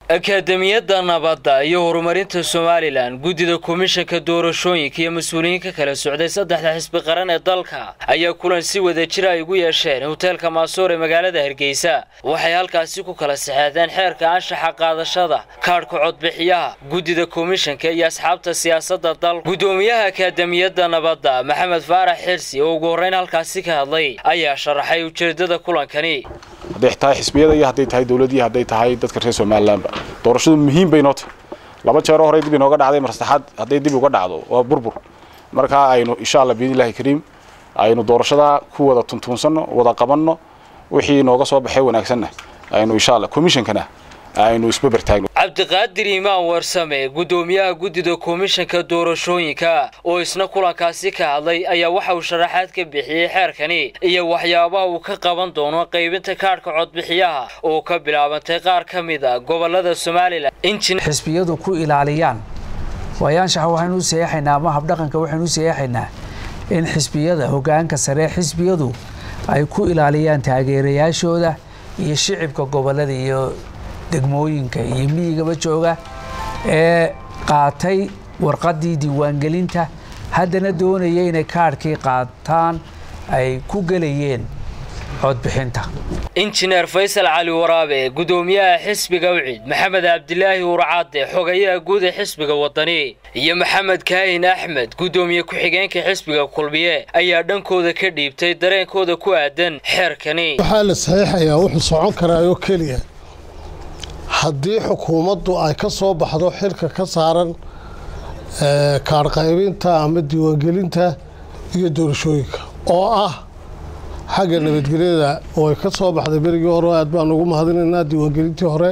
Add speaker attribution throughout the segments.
Speaker 1: akaademiyadda nabadda iyo horumarinta somalilan guddida komishanka doorashooyinka iyo mas-uuliyiin ka kala socday saddexda xisbi qaran ee dalka ayaa kulan si wada jira ay ugu yeesheen hoteelka maasoor ee magaalada hargeysa waxay halkaasi ku kala saxeexdeen xeerka anshaxa qaadashada kaadhka codbixiyaha guddida komishanka iyo asxaabta siyaasadda dalka guddoomiyaha akaademiyadda nabadda maxamed faarax xirsi oo ugu horreyn halkaasi ka hadlay ayaa sharaxay ujeedada kulankani
Speaker 2: hadday tahay xisbiyada iyo hadday tahay dowladii hadday tahay dadka reer somalilanba doorashadu muhiim bay noo tahay laba jeero horey dib inooga dhacday mar saddexaad hadday dib uga dhacdo waa burbur markaa aynu insha allah biidnillahi kariim aynu doorashada ku wada tuntuunsanno wada qabanno wixii nooga soo baxay wanaagsanna aynu insha allah komishankana aynu isbaber taagno
Speaker 1: cabdiqaadir imaan warsame guddoomiyaha guddida komishanka doorashooyinka oo isna kulankaasi ka hadlay ayaa waxa uu sharaxaad ka bixiyey xeerkani iyo waxyaabaha uu ka qaban doono qaybinta kaadhka codbixiyaha oo ka bilaabantay qaar ka mid a gobolada somalilan
Speaker 3: xisbiyadu ku ilaaliyaan waayaanshaxa waxaynu u saeexaynaa ama habdhaqanka waxaynu u saeexaynaa in xisbiyada hogaanka sare xisbiyadu ay ku ilaaliyaan taageerayaashooda iyo shicibka gobolada iyo degmooyinka iyo miyigaba jooga ee qaatay warqaddii diiwaangelinta haddana doonaya inay kaadhkii qaataan ay ku gelayeen codbixinta
Speaker 1: injineer faysal cali waraabe guddoomiyaha xisbiga wcid maxamed cabdilaahi urcadde xogayaha guud ee xisbiga wadani iyo maxamed kaahin axmed guddoomiye ku-xigeenka xisbiga kulmiye ayaa dhankooda ka dhiibtay dareenkooda ku aadan xeerkani
Speaker 4: waxaa la saxiixayaa wuxuu socon karaayoo keliya haddii xukuumaddu ay ka soo baxdo xilka ka saaran kaadhqaybinta ama diiwaangelinta iyo doorashooyinka oo ah xagga nabadgelyada oo ay ka soo baxday berigii hore aad baan ugu mahadinaynaa diiwaangelintii hore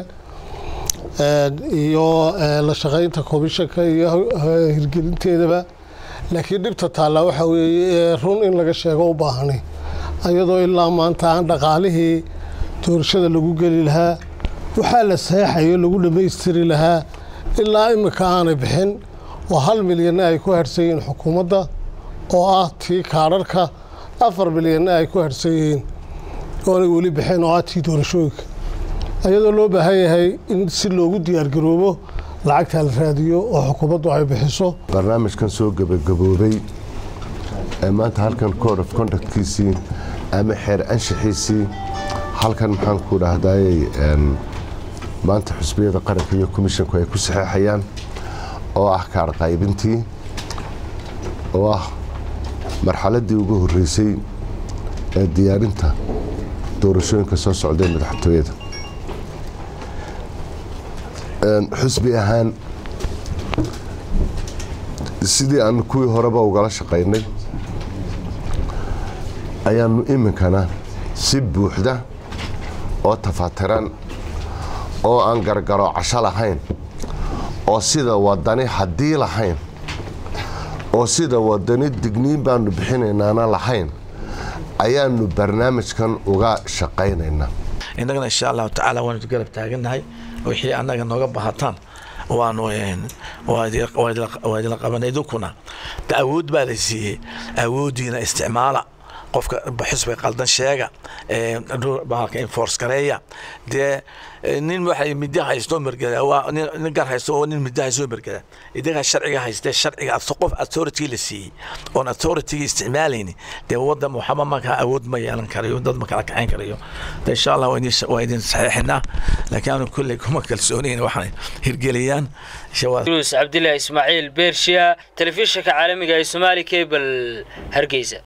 Speaker 4: iyo la shaqaynta komishanka iyo hirgelinteedaba laakiin dhibta taallaa waxaa weeye run in laga sheego u baahani iyadoo ilaa maanta aan dhaqaalihii doorashada lagu geli lahaa waxaa la saexayo lagu dhammaystiri lahaa ilaa imika aanay bixin oo hal milyanna ay ku harhsan yihiin xukuumadda oo ah tii kaadharhka afar milyanna ay ku harhsan yihiin oonay weli bixin oo ah tii doorashooyinka iyadoo loo baahan yahay in si loogu diyaargaroobo lacagtaa la raadiyo oo xukuumaddu ay bixiso
Speaker 5: barnaamijkan soo gebagaboobay ee maanta halkan code of conductkiisii ama xeer anshaxiisii halkan maxaan ku dhahdaayey maanta xusbiyada qaranka iyo komishanku ay ku saxeexayaan oo ah kaadh qaybintii oo ah marxaladdii ugu horreysay ee diyaarinta doorashooyinka soo socday madaxtooyada xusbi ahaan sidii aanu kuwii horeba ugala shaqaynay ayaanu iminkana si buuxda oo tafaatiran oo aan gargaro casho lahayn oo sida wadani haddii lahayn oo sida wadani digniin baanu bixinaynaana lahayn ayaanu barnaamijkan uga shaqaynaynaa
Speaker 6: innagana insha allahu tacaala waanu garab taagannahay wixii annaga nooga bahataan waanu waa idila qabanay idinkuna de awood baa la siiyey awooddiina isticmaala qofka xusbiga qaldan sheega bahalka enforce gareeya dee nin waxa midda haysto mergada waa nin gar haysto oo nin midda haysto mergada idaga sharciga haystee sharciga qof authority la siiyey oon authority isticmaalayni dee waddan waxba markaa awood ma yeelan karayo dad ma kala kaxayn karayo de insha allah waa idin saxiixinaa laakiin aanu kolley kuma kalsoonayn waxaan hirgeliyaan
Speaker 1: cabdilaahi ismaaciil beershiya telefishinka caalamiga ee somaali cable hargeysa